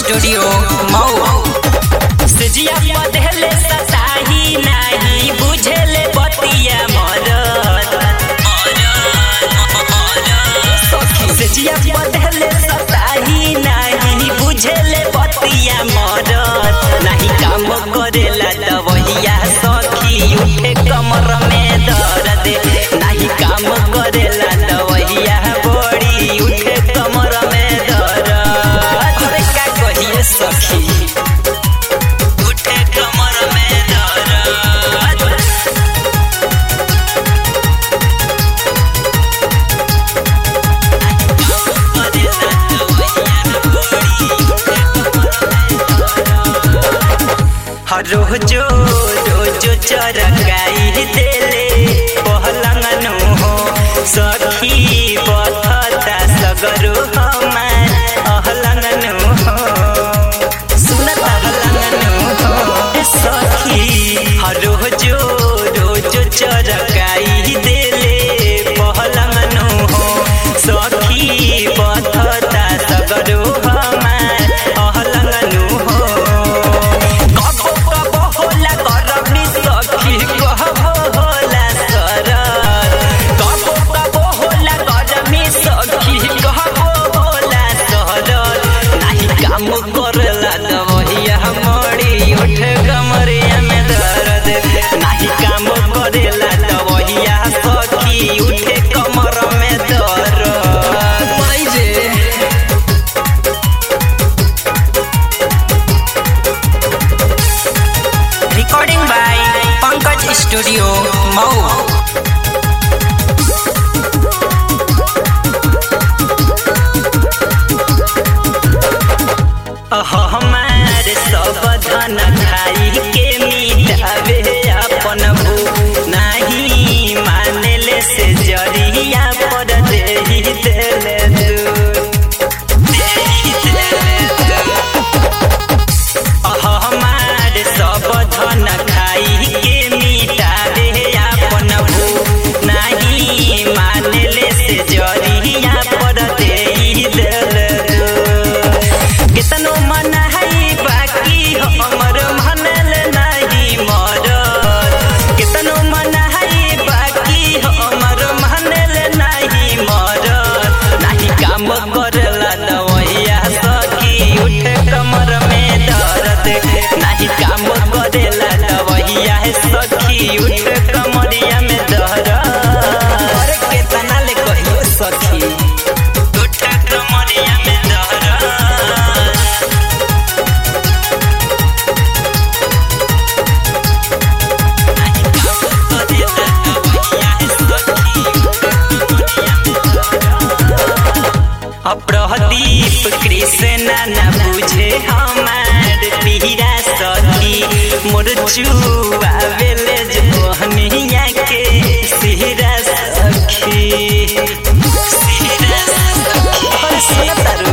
Studio Mau सजिया पधले सताही नाही बुझले बतिया मरद सजिया पधले सताही नाही बुझले बतिया मरद नाही काम करेला दवहिया सखी उठे कमर में दर्द नाही काम करेला दवहिया बड़ी उठे कमर में दर्द अरे का कहिए सखी उठे कमर में दर्द हर रोजो रोजो चरकाई देले पहलंगनु हो सखी बथता सगरो हमार अहलंगनु हो सुनत अहलंगनु हो सखी हर रोजो रोजो चरकाई देले पहलंगनु हो सखी बथता सगरो हमार अहलंगनु हो कबो कबो होला गरमी सखी कहबो होला सरद कबो कबो होला गरमी सखी कहबो होला सरद नाही काम करला दवहिया मड़ी उठ कमरिया में दर्द नाही काम करेला दवहिया सखी उठे कमर में दर्द माई रे recording by Pankaj Studio Mau. हमार सब धन खाई के मिटावे अपन भू नहीं मानेले से जरिया पर देही देले दूर देही देले दूर हमार सब धन खाई के मिटावे अपन भू नाही मानेले से जरिया पर देई देल कितनो मन है बाकी हमर मनल नहीं मरद कितनो मन है बाकी हमर मनल नहीं मरद नहीं काम करला दवैया सखी उठे कमर में दर्द नहीं काम करेला दवैया सखी उठे कमरिया में दर्द अरे केतना ले कहियो सखी उठे कमरिया में दर्द प्रदीप कृष्ण न बुझे हमार पीरा सखी मोर चुआवेले जहनिया के सिहरा सखी सिहरा सखी